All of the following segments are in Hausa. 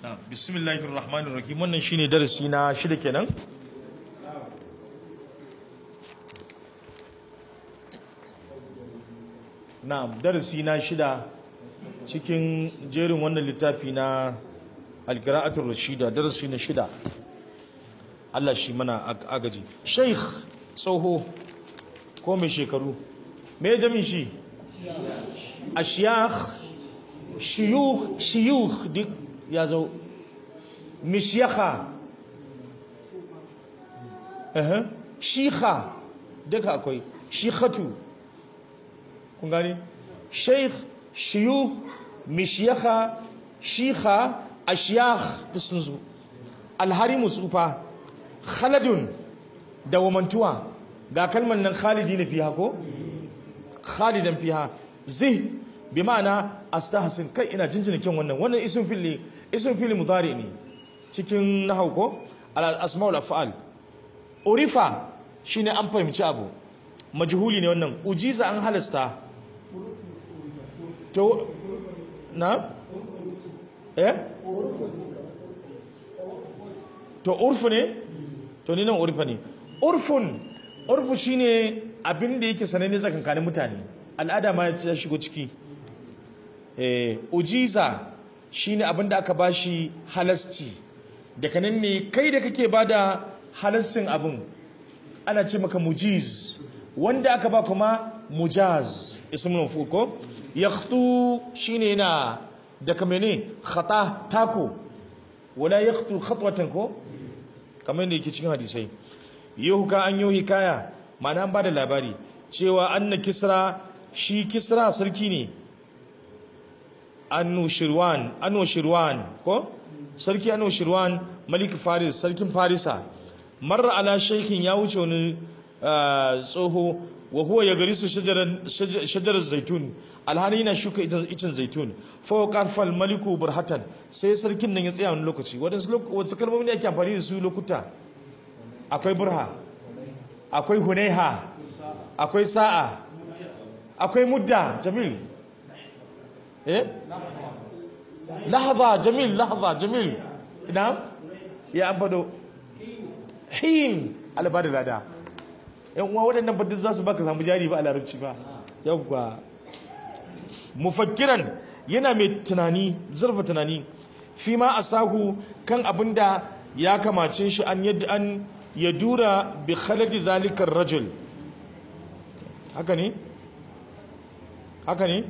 bismillahir rahmanir rahim wannan shine darasi na shida kenan na'am darasi na shida cikin jerin wannan littafi na alqira'atul rashida darasi na shida Allah shi mana agaji sheikh tsoho ko mai shekaru me jami shi ashiyakh shiyukh shiyukh duk ya zo mishiyaka shikha duka akwai shikhatu kun gani sheikh shiyukh mishiyaka shikha ashiyakh da sun zo alharimu tsufa khaladun da wamantuwa ga kalmar nan khalidi na fiha ko khalidan fiha zih bi ma'ana astahsin kai ina jinjina kyan wannan wannan isin fili isin fili mudari ne cikin nahau ko al asmaul af'al urifa shine an fahimci abu majhuli ne wannan ujiza an halasta to na eh to urfu ne to ni nan urfa ne urfun urfu shine abin da yake sananne tsakankanin mutane al'ada ma ya shigo ciki eh ujiza shine abin da aka bashi halasci daga nan ne kai da kake bada halascin abin ana ce maka mujiz wanda aka ba kuma mujaz ismul maf'ul ko yakhtu shine na daga mene khata tako wala yakhtu khatwatan ko kamar yadda yake cikin hadisai yuhka an yi hikaya ma'ana an bada labari cewa anna kisra shi kisra sarki ne anushirwan anushirwan ko sarki anushirwan malik faris sarkin farisa marra ala shaykhin ya wuce wani tsoho wa huwa ya gari su shajarar zaitun alhali yana shuka icen zaitun fa qarfal maliku burhatan sai sarkin nan ya tsaya wani lokaci wadansu kalmomi ne ake amfani da su lokuta akwai burha akwai hunaiha akwai sa'a akwai mudda jamil eh lahza jamil lahza jamil ina ya ambado hin albada lada yan uwa waɗannan ba duk za su baka samu jari ba a larabci ba yawwa mufakkiran yana mai tunani zurfa tunani fi ma asahu kan abin da ya kamace shi an yadda an ya dura bi khaladi zalikar rajul haka ne haka ne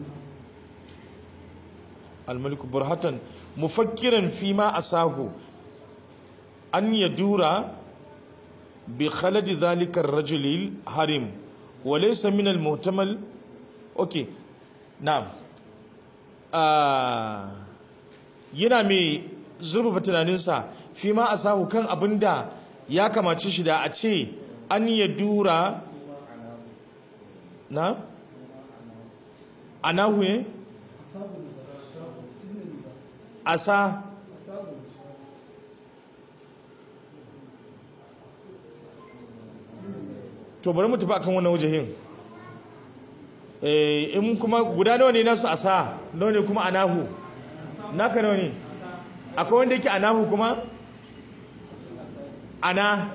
الملك برهة مفكرا فيما أساه أن يدور بخلد ذلك الرجل الحريم وليس من المحتمل أوكي نعم آه yana mai zurfafa tunaninsa fi ma a sahu kan abin da ya kamace shi da a ce an ya dura na anahu ne asa to bari mu tafi akan wannan wajahin eh in kuma guda nawa ne nasu asa nawa ne kuma anahu naka nawa ne akwai wanda yake anahu kuma ana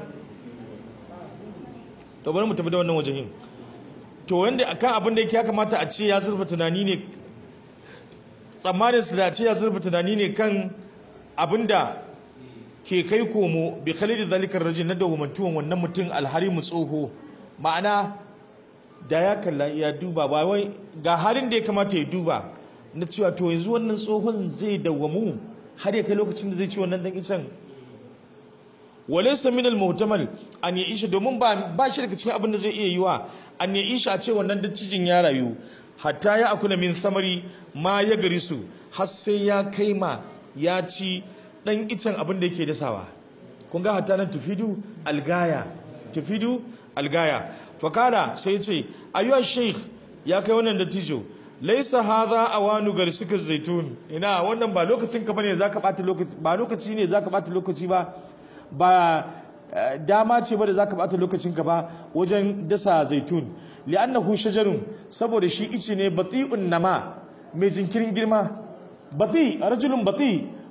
to bari mu tafi da wannan wajahin to wanda akan abin da yake ya kamata a ce ya zurfa tunani ne tsammanin su da ce ya zurfa tunani ne kan abinda ke kai komo bi khalidi zalikar rajin na dawumantuwan wannan mutum alharimu tsoho ma'ana da ya kalla ya duba ba wai ga halin da ya kamata ya duba na cewa to yanzu wannan tsohon zai dawwamu har ya kai lokacin da zai ci wannan dan icen walaysa min al-muhtamal an ya isha domin ba ba shi daga cikin abin da zai iya yiwa an ya isha a ce wannan dacijin ya rayu hatta ya akuna min samari ma ya gari su har sai ya kai ma ya ci dan icen abin da yake dasawa kun ga hatta nan tufidu algaya tufidu algaya fakala sai ce ayyuha sheikh ya kai wannan dattijo laisa hadha awanu garsika zaitun ina wannan ba lokacin ka bane zaka bata lokaci ba lokaci ne zaka bata lokaci ba ba dama ce ba da zaka bata lokacin ka ba wajen dasa zaitun li'annahu shajarun saboda shi ice ne bati'un nama mai jinkirin girma bati rajulun bati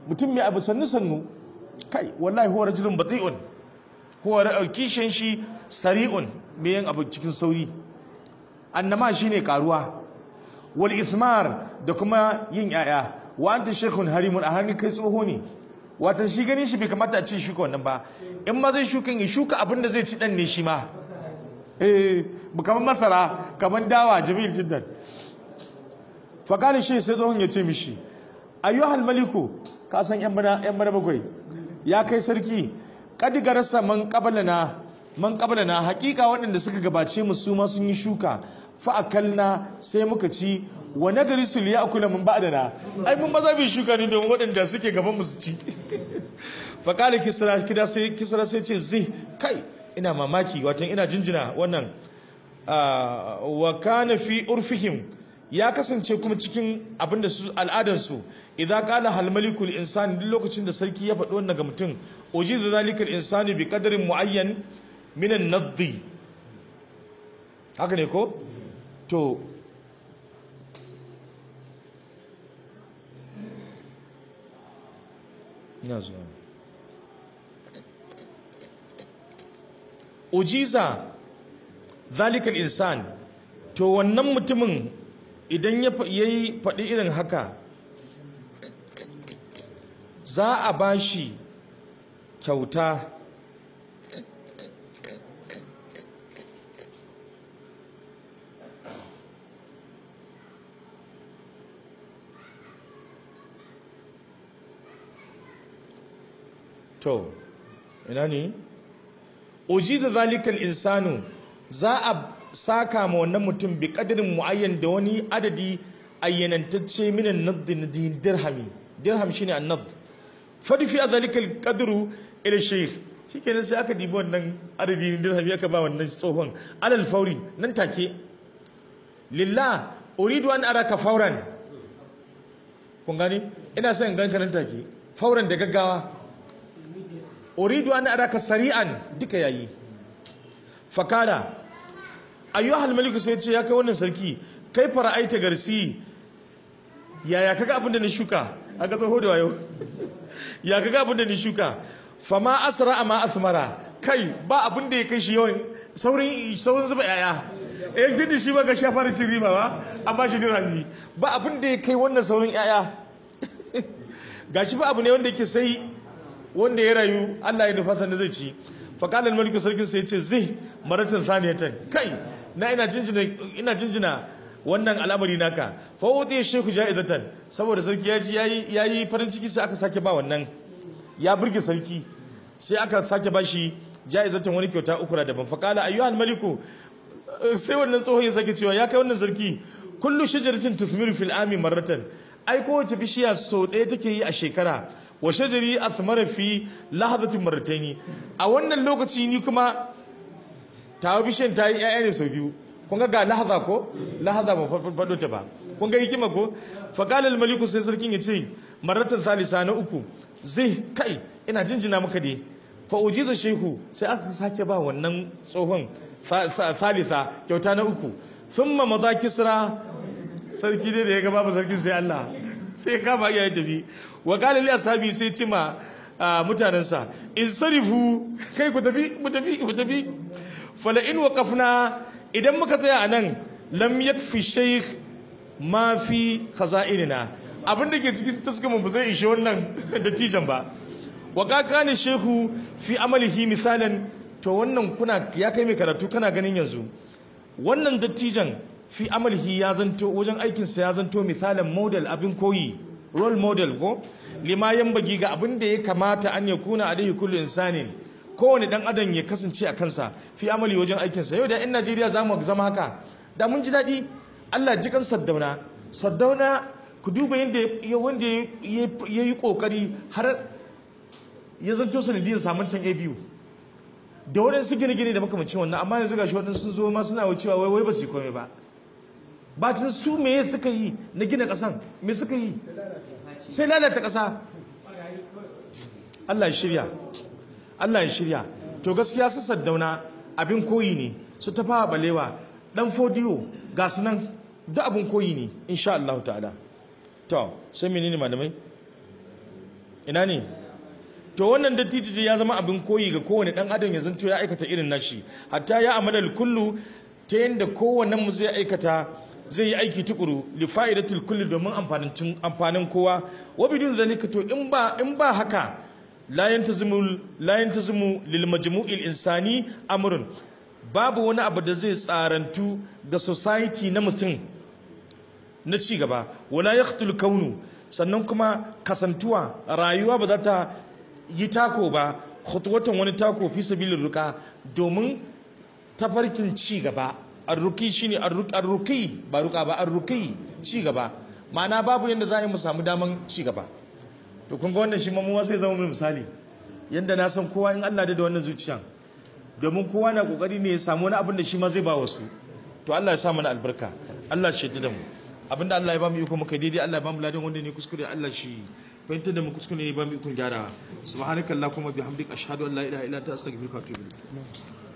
mutum mai abu sannu sannu kai wallahi huwa rajulun bati'un huwa kishin shi sari'un mai yin abu cikin sauri annama shine karuwa wal ismar da kuma yin yaya wa anta shaykhun harimun a hannun kai tsoho ne watan shi ganin shi bai kamata a ce shuka wannan ba in ma zai shuka ya shuka abin da zai ci dan ne shi ma eh kamar masara kamar dawa jamil jiddan fa kana shi sai tsohon ya ce mishi ayyuhal maliku ka san yan bana yan bana bakwai ya kai sarki kad garasa man qablana man qablana hakika waɗanda suka gabace mu su ma sun yi shuka fa akalna sai muka ci wa nagari su liya akula mun ba'dana ai mun maza bi shuka ne don waɗanda suke gaban mu su ci fa kala kisra kida sai kisra sai ce zai kai ina mamaki wato ina jinjina wannan wa kana fi urfihim ya kasance kuma cikin abinda su al'adansu idan kala hal malikul insani duk lokacin da sarki ya faɗi wannan ga mutum uji da zalikal insani bi qadarin muayyan min an-naddi haka ne ko to ina zuwa ujiza zalikal insan to wannan mutumin idan ya yi faɗi irin haka za a ba shi kyauta to ina ne uji da zalikal insanu za a saka ma wannan mutum bi kadirin muayyan da wani adadi ayyanantacce minan nadd na dirhami dirham shine annad fadi fi zalikal qadru ila shaykh shikenan sai aka dibi wannan adadi dirhami aka ba wannan tsohon alal fauri nan take lillah uridu an araka fauran kun gani ina son in ganka nan take fauran da gaggawa uridu an araka sari'an duka yayi fakala ayyuhal maliku sai ce ya kai wannan sarki kai fara'aita garsi yaya kaga abin da ni shuka aka tsoho da wayo ya kaga abin da ni shuka fama asra ama asmara kai ba abin da ya kai shi yawan saurin saurin zuba yaya eh duk shi ba ga shafa da riba ba amma shi dirhami ba abin da ya kai wannan saurin yaya gashi ba abu ne wanda yake sai wanda ya rayu Allah ya nufa sanda zai ci faqala maliku sarkin sai ya ce zai maratan saniyatan kai na ina jinjina ina jinjina wannan al'amari naka fa wuti shehu jaizatan saboda sarki ya ji yayi yayi farin ciki sai aka sake ba wannan ya burge sarki sai aka sake bashi jaizatan wani kyauta uku da daban faqala ayyuhal maliku sai wannan tsohon ya sake cewa ya kai wannan sarki kullu shajaratin tuthmiru fil ami marratan ai kowace bishiya sau ɗaya take yi a shekara wa shajari athmara fi lahadatin marrataini a wannan lokaci ni kuma tawa bishiyan ta yi ƴaƴa ne sau biyu kun ga ga lahaza ko lahaza ba faɗo ta ba kun ga hikima ko faqala al maliku sai sarkin ya ce marratan salisa na uku zai kai ina jinjina maka dai fa ujiza shehu sai aka sake ba wannan tsohon salisa kyauta na uku thumma maza kisra sarki dai da ya ga babu sarkin sai Allah sai kama iya tafi wa qala li ashabi sai cima mutanensa in sarifu kai ku tafi ku tafi ku tafi fala in waqafna idan muka tsaya anan lam yakfi shaykh ma fi khaza'inina abin da ke cikin taskamu ba zai ishe wannan dattijan ba wa kakani shehu fi amalihi misalan to wannan kuna ya kai mai karatu kana ganin yanzu wannan dattijan fi amalihi ya zanto wajen aikinsa ya zanto misalin model abin koyi role model ko lima bagi ga abin da ya kamata an ya kuna alaihi kullu insanin kowane dan adam ya kasance a kansa fi amali wajen aikinsa yau da yan najeriya za mu zama haka da mun ji daɗi allah ji kan saddauna saddauna ku duba yadda wanda ya yi ƙoƙari har ya zanto sanadiyar samun tan a biyu da waɗansu gine-gine da makamacin wannan amma yanzu gashi waɗansu sun zo ma suna wucewa wai wai ba su yi komai ba bacin su me suka yi na gina ƙasan me suka yi sai lalata ƙasa Allah ya shirya Allah ya shirya to gaskiya su saddauna abin koyi ne su tafa balewa dan fodiyo ga su nan da abin koyi ne insha Allah ta'ala to sai menene malamai ina ne to wannan dattijiji ya zama abin koyi ga kowane dan adam ya zanto ya aikata irin nashi hatta ya amala kullu ta yanda kowannen mu zai aikata zai yi aiki tukuru li fa'idatul kulli domin amfanin amfanin kowa wa bidun zalika to in ba in ba haka la yantazimu la yantazimu lil majmu'il insani amrun babu wani abu da zai tsarantu ga society na mutum na ci gaba wala yaqtul kaunu sannan kuma kasantuwa rayuwa ba za ta yi tako ba khutwatan wani tako fi sabilin ruka domin tafarkin ci gaba arruki shine arruki ba ruka ba arruki ci gaba ma'ana babu yadda za a yi mu samu daman ci gaba to kun ga wannan shi ma sai zama mai misali yadda na san kowa in Allah da da wannan zuciya domin kowa na kokari ne ya samu wani abin da shi ma zai ba wasu to Allah ya sa mana albarka Allah shi da mu abinda Allah ya ba mu iko muka daidai Allah ya ba mu ladan wanda ne kuskure Allah shi fahimtar da mu kuskure ne ba mu ikon gyara subhanakallahumma bihamdika ashhadu an la ilaha illa anta astaghfiruka wa atubu ilayk